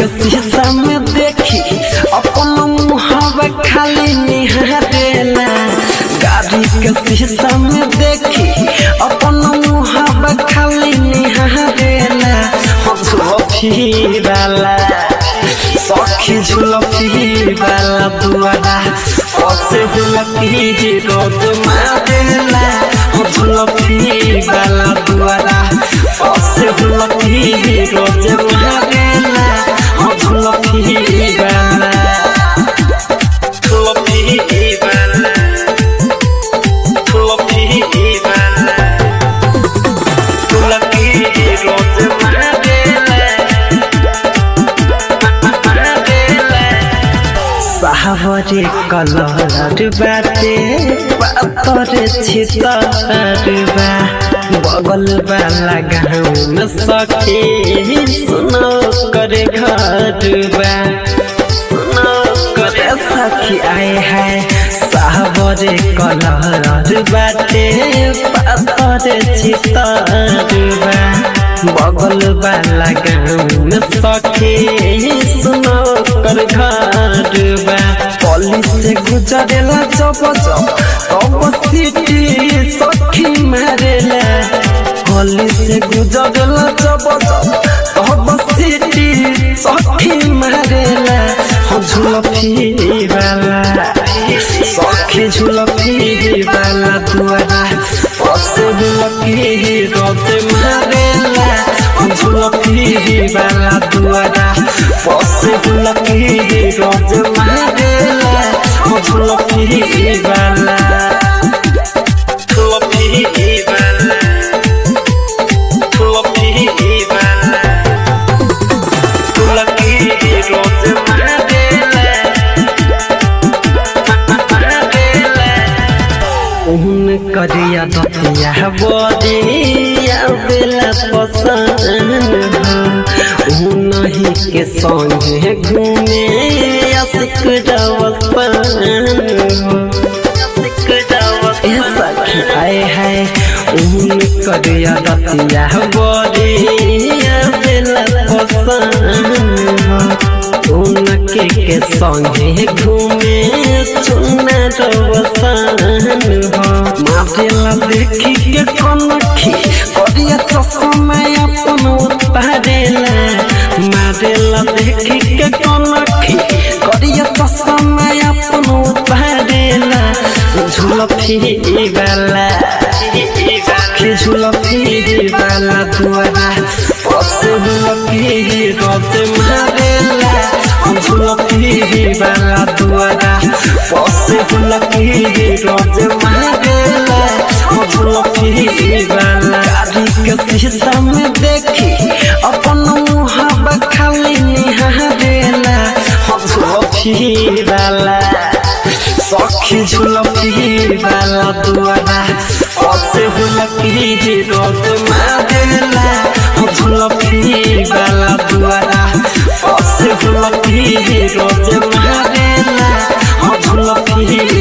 के शीशा में देखी अपन मुहावा खाली निहारेला गाड़ी के शीशा में देखी अपन मुहावा खाली निहारेला हम झुलफी वाला सखी झुलफी वाला दुआरा ओसे झुलफी रोज मारेला हम झुलफी वाला दुआरा ओसे झुलफी रोज मारेला हम झुलफी वाला झुलफी वाला झुलफी वाला झुलफी रोज मारेला साहबरे कलर बाटे पातर छितर बा बगल वाला गाँव में सखी सुनो करे घर बा सुनो करे सखी आए है साहबरे कलर बाटे पातर छितर बा बगल वाला गाँव में सखी सुनो कर घर बा पली से गुजरेला जब जब तब सीटी सखी मारेला पली से गुजरेला जब जब तब सीटी सखी मारेला हो झुलफी वाला सखी झुलफी वाला दुआरा पसे झुलफी रोते मारेला झुलफी वाला दुआरा पसे झुलफी रोज मारेला झुलफी वाला झुलफी वाला झुलफी वाला झुलफी रोज मारेला उन करिया दतिया बरिया बेला पसंद हो उनही के संगे घूमे असिक रवसन हो ए सखी आए है उन करिया दतिया बरिया बेला पसंद हो उनके के संगे घूमे चुना रवसन हो मारेला देखी के कनखी करिया चश्मा अपन उतारेला मारेला देखी के कनखी करिया चश्मा अपन उतारेला झुलफी वाला सखी झुलफी वाला दुआरा पसे झुलफी रोज मारेला झुलफी वाला दुआरा पसे झुलफी रोज मारेला झुलफी वाला गाड़ी के शीशा में देखी अपन मुहावा खाली निहारेला झुलफी वाला सखी झुलफी वाला दुआरा पसे झुलफी रोज मारेला झुलफी वाला दुआरा पसे झुलफी रोज मारेला झुलफी